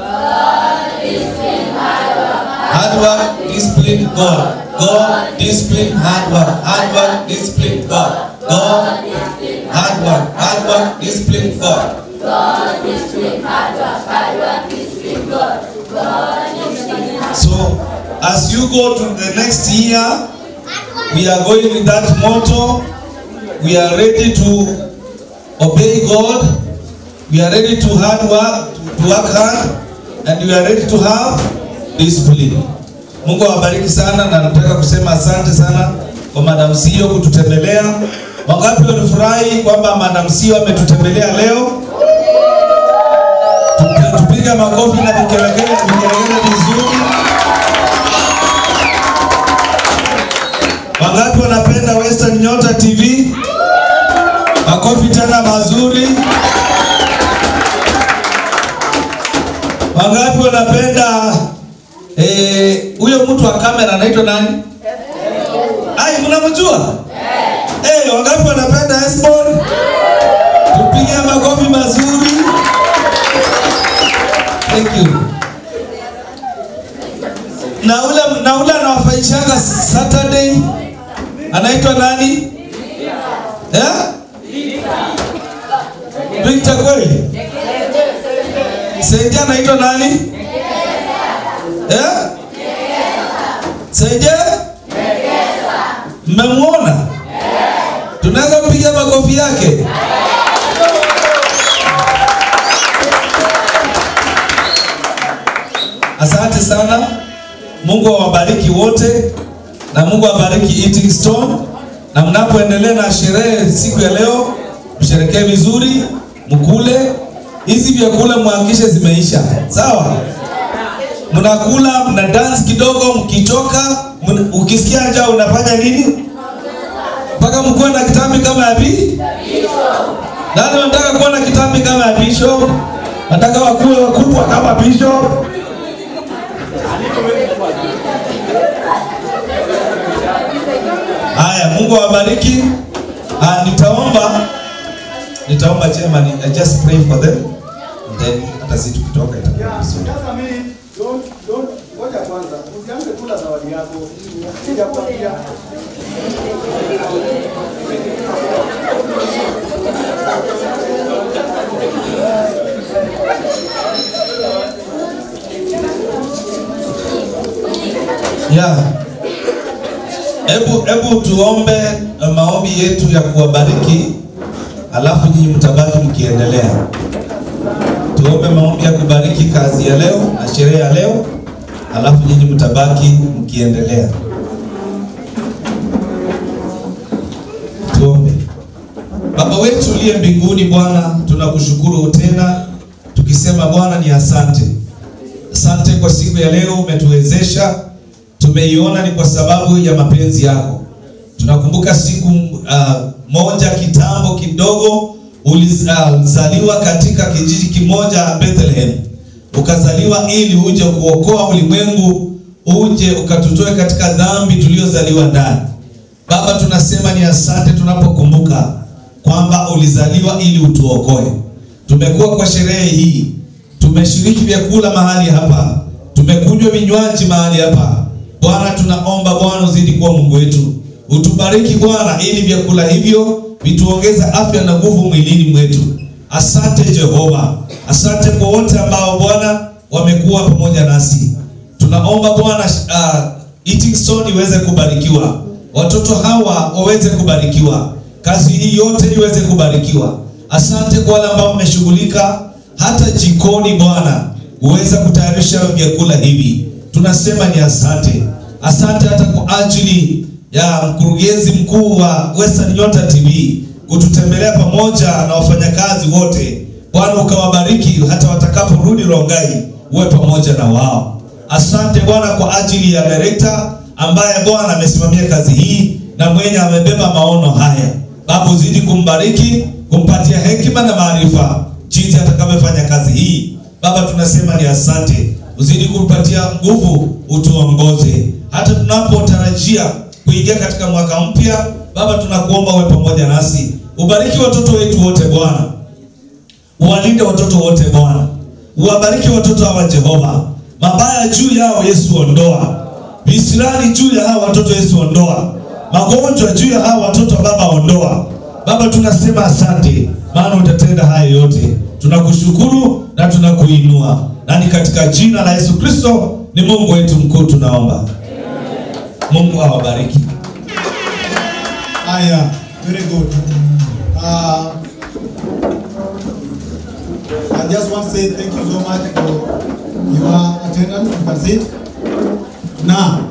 Hard work, discipline, God. God, discipline, hard work. Hard work, discipline, God. God, hard work. Hard work, discipline, God. So, as you go to the next year, we are going with that motto. We are ready to obey God. We are ready to hard work, to work hard, and we are ready to have discipline. Mungu awabariki sana na nataka kusema asante sana kwa Madam Sio kututembelea. Wangapi walifurahi kwamba Madam Sio ametutembelea leo? Tupi- Tupige makofi na vigelegele na vigelegele vizuri. Wangapi wanapenda Western Nyota TV? Makofi tena mazuri. Wangapi wanapenda eh, huyo mtu wa kamera anaitwa nani? Ai, mnamjua? Eh, wangapi wanapenda Esbon? Tupige makofi mazuri. Thank you. Na ule na ule anawafaishanga Saturday anaitwa nani? Eh? Victor kweli? Senje anaitwa nani? Eh? Senje? Mmemwona? Tunaweza kupiga makofi yake? Asante sana. Mungu awabariki wote na Mungu awabariki Eating Stone, na mnapoendelea na sherehe siku ya leo, msherekee vizuri, mkule hizi vyakula, mhakikishe zimeisha, sawa? Mnakula, mna dance kidogo, mkichoka, mna- ukisikia njaa unafanya nini? Mpaka mkuwe na kitambi kama ya bi nani wanataka kuwa na kitambi kama ya bishop? Nataka wakuwe wakubwa kama bishop. Haya, Mungu awabariki. Ah, nitaomba nitaomba chairman, I just pray for them. Then hata sisi tukitoka itakuwa vizuri. Just a minute. Don't, don't, ngoja kwanza. Usianze kula zawadi yako. Sijakwambia. Yeah. Hebu hebu tuombe uh, maombi yetu ya kuwabariki, alafu nyinyi mtabaki mkiendelea. Tuombe maombi ya kubariki kazi ya leo na sherehe ya leo, alafu nyinyi mtabaki mkiendelea. Tuombe. Baba wetu uliye mbinguni, Bwana, tunakushukuru tena tunasema Bwana ni asante. Asante kwa siku ya leo umetuwezesha, tumeiona ni kwa sababu ya mapenzi yako. Tunakumbuka siku uh, moja kitambo kidogo ulizaliwa katika kijiji kimoja Bethlehem, ukazaliwa ili uje kuokoa ulimwengu, uje ukatutoe katika dhambi tuliozaliwa ndani. Baba, tunasema ni asante tunapokumbuka kwamba ulizaliwa ili utuokoe. Tumekuwa kwa sherehe hii, tumeshiriki vyakula mahali hapa, tumekunywa vinywaji mahali hapa. Bwana, tunaomba Bwana uzidi kuwa Mungu wetu, utubariki Bwana, ili vyakula hivyo vituongeza afya na nguvu mwilini mwetu. Asante Jehova, asante kwa wote ambao Bwana wamekuwa pamoja nasi. Tunaomba Bwana uh, Eating Stone iweze kubarikiwa, watoto hawa waweze kubarikiwa, kazi hii yote iweze kubarikiwa. Asante kwa wale ambao wameshughulika hata jikoni, Bwana uweza kutayarisha vyakula hivi. Tunasema ni asante, asante hata kwa ajili ya mkurugenzi mkuu wa Western Nyota TV kututembelea pamoja na wafanyakazi wote. Bwana ukawabariki hata watakaporudi Rongai, uwe pamoja na wao. Asante Bwana kwa ajili ya director ambaye Bwana amesimamia kazi hii na mwenye amebeba maono haya. Baba uzidi kumbariki, kumpatia hekima na maarifa jinsi atakavyofanya kazi hii. Baba tunasema ni asante, uzidi kumpatia nguvu, utuongoze hata tunapotarajia kuingia katika mwaka mpya. Baba tunakuomba uwe pamoja nasi, ubariki watoto wetu wote Bwana, uwalinde watoto wote Bwana, uwabariki watoto hawa Jehova, mabaya juu yao Yesu ondoa, visirani juu ya hawa watoto Yesu ondoa, magonjwa juu ya hawa watoto Baba ondoa. Baba tunasema asante, maana utatenda haya yote. Tunakushukuru na tunakuinua, na ni katika jina la Yesu Kristo ni Mungu wetu mkuu tunaomba. Mungu awabariki. Haya, very good. Uh, I just want to say thank you so much for your attendance. You can sit. Now,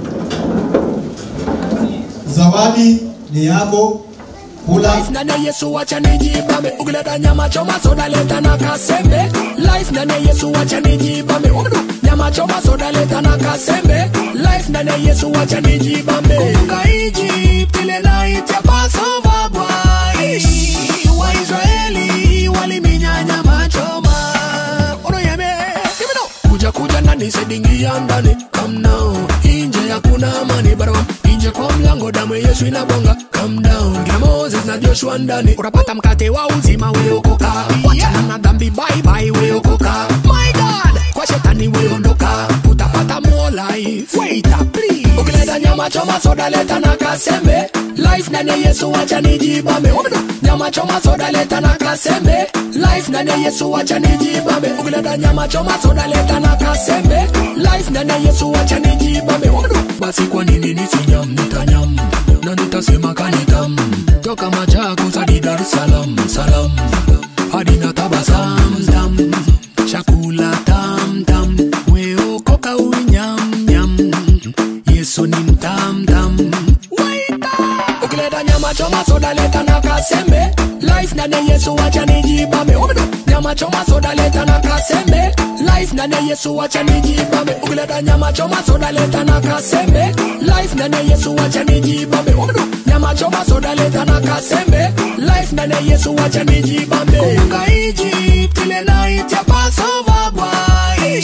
zawadi ni yako. Kula. Life ndani ya Yesu wacha nijibambe ukileta nyama choma soda leta na kasembe Life ndani ya Yesu wacha nijibambe Umdu, nyama choma soda leta na kasembe Life ndani ya Yesu wacha nijibambe Kumbuka Egypt ile night ya Passover boy Waisraeli waliminya nyama choma Ono yeme Give me now Kuja kuja ndani sedingia ndani Come now Inje hakuna amani barabam Inje kwa mlango damu ya Yesu inabonga Come down Kina Moses na Joshua ndani Utapata mkate wa uzima weokoka Wachana na dhambi bye bye weokoka My God Kwa shetani weondoka Utapata more life Wait up please Ukileta nyama choma soda leta na kasembe Life ndani ya Yesu wacha nijibambe Umedo Nyama choma soda leta na kasembe Life ndani ya Yesu wacha nijibambe Ukileta nyama choma soda leta na kasembe Life ndani ya Yesu wacha nijibambe Umedo Basi kwa nini nisinyam nitanyam Na nitasema kanitam Toka Machakos hadi Dar es Salaam Salam Hadi na tabasam dam Chakula tam tam Weokoka uinyam nyam Yesu ni mtam tam Waita Ukileta nyama choma soda leta na kasembe Life ndani ya Yesu wacha nijibambe Umedo Nyama choma soda leta na kasembe Life ndani ya Yesu wacha nijibambe Ukileta nyama choma soda leta na kasembe Life ndani ya Yesu wacha nijibambe Umedo Nyama choma soda leta na kasembe Life ndani ya Yesu wacha nijibambe Kumbuka Egypt ile night ya Passover boy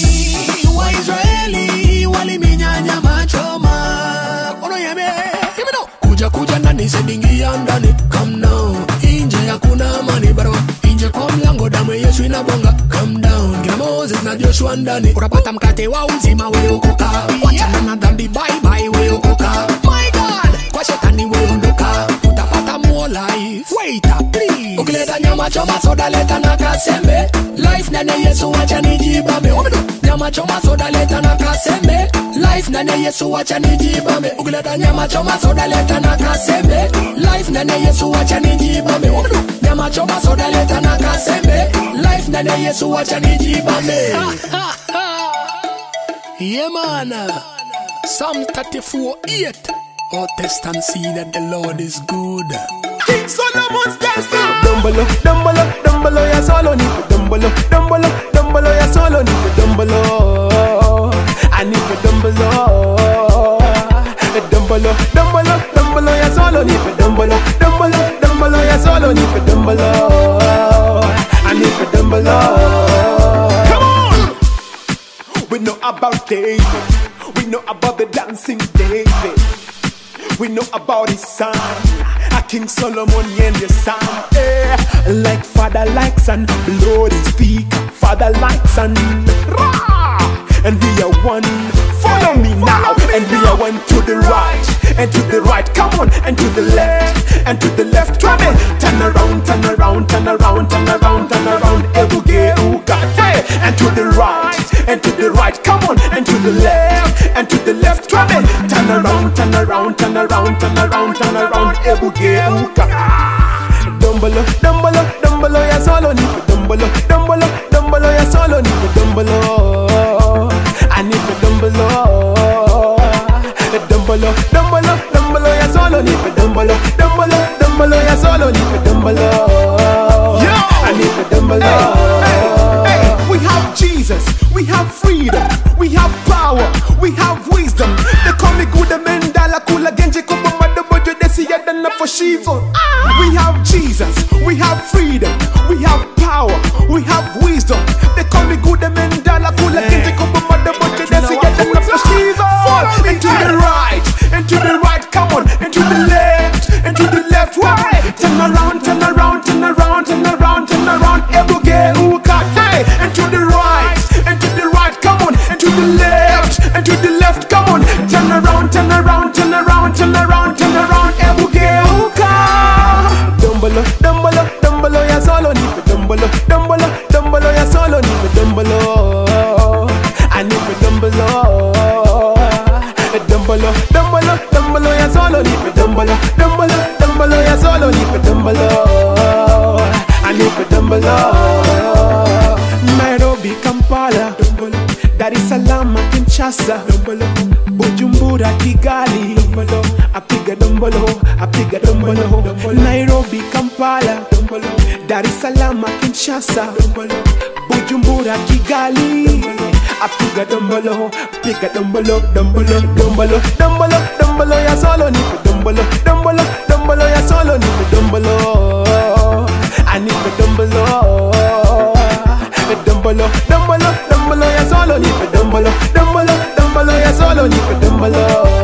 Waisraeli waliminya nyama choma Ono yeme Give me now Kuja kuja ndani sedingia ndani Come now Inje hakuna amani barabara Inje kwa mlango damu ya Yesu inabonga Come down Kina Moses na Joshua ndani Utapata mkate wa uzima weokoka Wachana na dhambi bye bye weokoka My God Kwa shetani weondoka Utapata more life Wait up please Ukileta nyama choma soda leta na kasembe Life ndani ya Yesu wacha nijibambe Umedo Nyama choma soda leta na kasembe Life ndani ya Yesu wacha nijibambe Ukileta nyama choma soda leta na kasembe Life ndani ya Yesu wacha nijibambe Umedo Nyama choma soda leta na kasembe Life ndani ya Yesu wacha nijibambe Yeah man Psalm 34 8 Oh test and see that the Lord is good Solomon's test. Dumbolo, dumbolo, dumbolo, ya solo ni dumbolo, dumbolo, dumbolo. dumbolo ya solo nipe dumbolo I nipe dumbolo dumbolo dumbolo dumbolo ya solo nipe dumbolo dumbolo dumbolo ya solo nipe dumbolo I nipe dumbolo Come on We know about David We know about the dancing David we know about his son, a King Solomon and your son. Eh, like father, like son, blood is speak. Father, like son, Rah! and we are one. Follow me now, and we are one to the right, and to the right. Come on, and to the left, and to the left. Try me. Turn around, turn around, turn around, turn around, turn around. Ebuge ugate, and to the right, and to the right. Come on, and to the left, and to the left. Try me. Turn around, turn around, turn around, turn around, turn around. Ebuge ugate. Dumbolo, dumbolo, dumbolo ya solo nipe dumbolo, dumbolo, dumbolo ya solo nipe dumbolo. I need the dumbolo. Dumbolo, dumbolo, dumbolo ya solo nipe dumbolo, dumbolo, dumbolo ya solo nipe dumbolo. I need the dumbolo. We have Jesus, we have freedom, we have power, we have wisdom. They call me good men, dala kula genji kubo madobojo desi yadana for shizo. We have Jesus, we have freedom, we have power, we have wisdom. They call me good men, dala kula genji kubo madobojo desi yadana for shizo. And to the right, and to the right, come on, and to the left, and to the left, why? Turn around, turn around, turn around, turn around, turn around, ebuge ukate, and to the right, and to the right, come on, and to the left, and to the left, come on, turn around, turn around, turn around, turn around, turn around, ebuge uka. Dumbolo, dumbolo, dumbolo ya solo nipe dumbolo, dumbolo, dumbolo ya solo nipe dumbolo. I nipe dumbolo. Dumbolo, dumbolo, dumbolo ya solo nipe dumbolo, dumbolo, dumbolo ya solo nipe dumbolo. I nipe dumbolo. Nairobi, Kampala, Dar es Salaam, Kinshasa, Bujumbura, Kigali, apiga dombolo, apiga dombolo, Nairobi, Kampala, Dar es Salaam, Kinshasa, Bujumbura, Kigali, apiga dombolo, apiga dombolo, dombolo, dombolo, dombolo, dombolo ya solo nipe dombolo, dombolo, dombolo ya solo nipe dombolo, I nipe dombolo. Dumbolo, dumbolo, dumbolo ya solo nipe dumbolo, dumbolo, dumbolo ya solo nipe dumbolo.